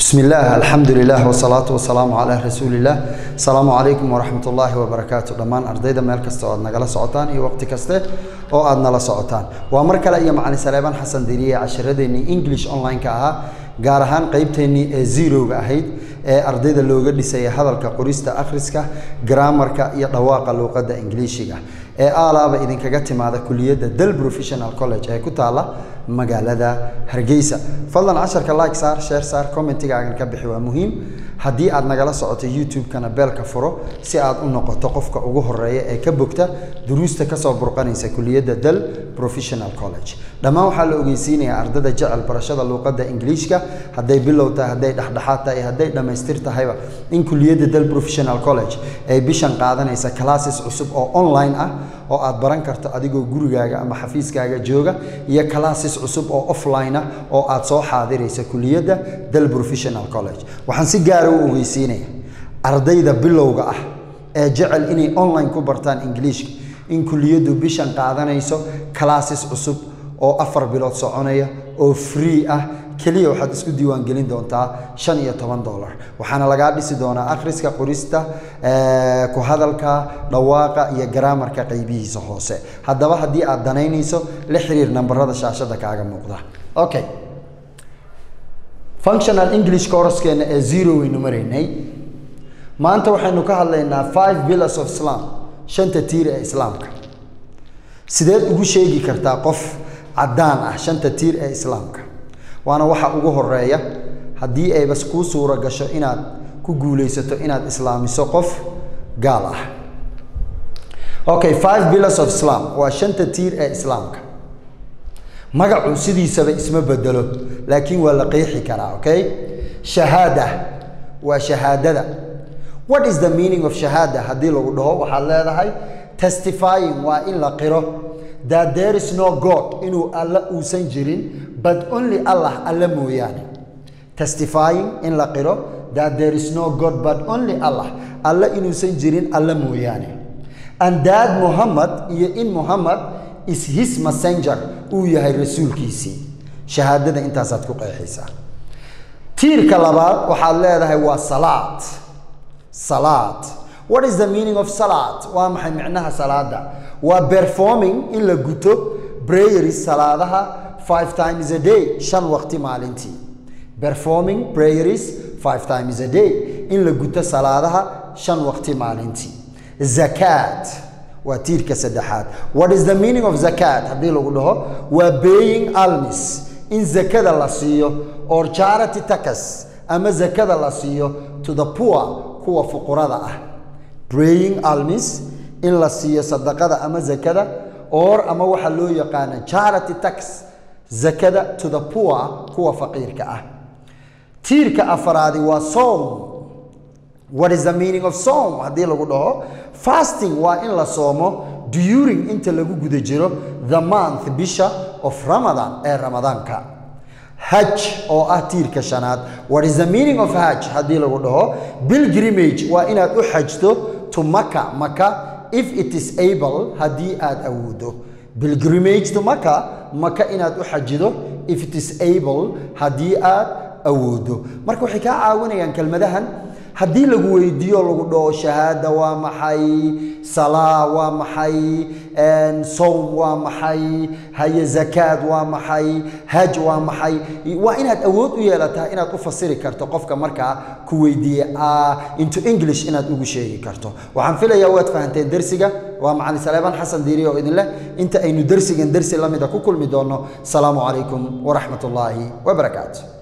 بسم الله الحمد لله والصلاة والسلام على رسول الله السلام عليكم ورحمة الله وبركاته دمان أرديدا ميل كستا oo aad nagala socotaan iyo waqti kaste oo aad nala socotaan waa mar kale iyo macalin Saleeban Xasan Diriye casharadeenii English online ka ahaa gaar ahaan qaybteenii ee zero-ga ahayd ee ardayda looga dhisay hadalka qorista akhriska grammarka iyo dhawaaqa luqadda Ingiriisiga ee aalaaba idinkaga timaada kuliyadda Dal Professional College ee ku taala magaalada Hargeysa fadlan casharka like saar share saar commentigaagan ka bixi waa muhiim haddii aad nagala socoto youtube-kana beelka furo si aad u noqoto qofka ugu horeeya ee ka bogta duruusta kasoo burqanaysa kuliyadda dal professional college dhammaan waxaa la ogeysiinayaa ardada jecel barashada luuqadda ingiliishka hadday bilow tahay hadday dhexdhexaad tahay hadday dhammaystir tahayba in kuliyadda dal professional college ay bishan qaadanaysa classes cusub oo online ah oo aad baran karto adigoo gurigaaga ama xafiiskaaga jooga iyo classes cusub oo offline ah oo aad soo xaadiraysa kuliyadda dal professional college waxaan si gaara u ogeysiinaya ardayda bilowga ah ee jecel inay online ku bartaan ingiliishka in kuliyaddu bishan qaadanayso classes cusub oo afar bilood soconaya oo free ah keliya waxaad isku diiwaangelin doontaa shan iyo toban dollar waxaana lagaa dhisi doonaa akhriska qorista ku hadalka dhawaaqa iyo garaamarka qaybihiisa hoose haddaba haddii aad danaynayso la xiriir nambarada shaashada kaaga muuqda okay functional english coursekeena ee zero waynu maraynay maanta waxaynu ka hadlaynaa five pillars of islam shanta tiir ee islaamka sideed ugu sheegi kartaa qof caddaan ah shanta tiir ee islaamka waana waxa ugu horeeya haddii ayba kuu suuro gasho inaad ku guulaysato inaad islaamiso qof gaal ah okay five pillars of islam waa shanta tiir ee islaamka magacu sidiisaba isma bedelo laakiin waa la qeexi karaa okay shahaada waa shahaadada what is the meaning of shahaada haddii lagu dhaho waxaad leedahay testifying waa in la qiro that there is no god inuu alla uusan jirin but only allah alla mooyaane testifying in la qiro that there is no god but only allah alla inuusan jirin alla mooyaane and that muhammad iyo in muhammad is his messenger uu yahay rasuulkiisii shahaadada intaasaad ku qeexaysaa tiirka labaad waxaad leedahay waa salaad salaad what is the meaning of salaad waa maxay micnaha salaada waa performing in la guto prayeris salaadaha five times a day shan waqti maalintii performing prayeris five times a day in la guto salaadaha shan waqti maalintii zakaat waa tiirka saddexaad what is the meaning of zakat haddii lagu dhaho waa baying almis in zakada la siiyo or charity takas ama zakada la siiyo to the poor kuwa fuqurada ah praying almis in la siiyo sadaqada ama zakada or ama waxaa loo yaqaana charity tax zakada to the poor kuwa faqiirka ah tiirka afaraadi waa soom what is the meaning of soom haddii lagu dhaho fasting waa in la soomo during inta lagu guda jiro the month bisha of ramadan ee ramadaanka haj oo ah tiirka shanaad what is the meaning of haj haddii lagu dhaho pilgrimage waa inaad u xajto to maka maka if it is able haddii aad awoodo pilgrimage to maka maka inaad u xajido if it is able haddii aad awoodo marka waxay kaa caawinayaan kelmadahan haddii lagu weydiiyo lagu dhaho shahaada waa maxay salaa waa maxay sowm waa maxay haye zakaad waa maxay haj waa maxay waa inaad awood u yeelataa inaad u fasiri karto qofka markaa ku weydiiye into english inaad ugu sheegi karto waxaan filayaa waad fahanteen dersiga waa macalin saleebaan xasan diiri oo idin leh inta aynu dersigan dersi lamida ku kulmi doono asalaamu calaykum waraxmat ullaahi wabarakaatu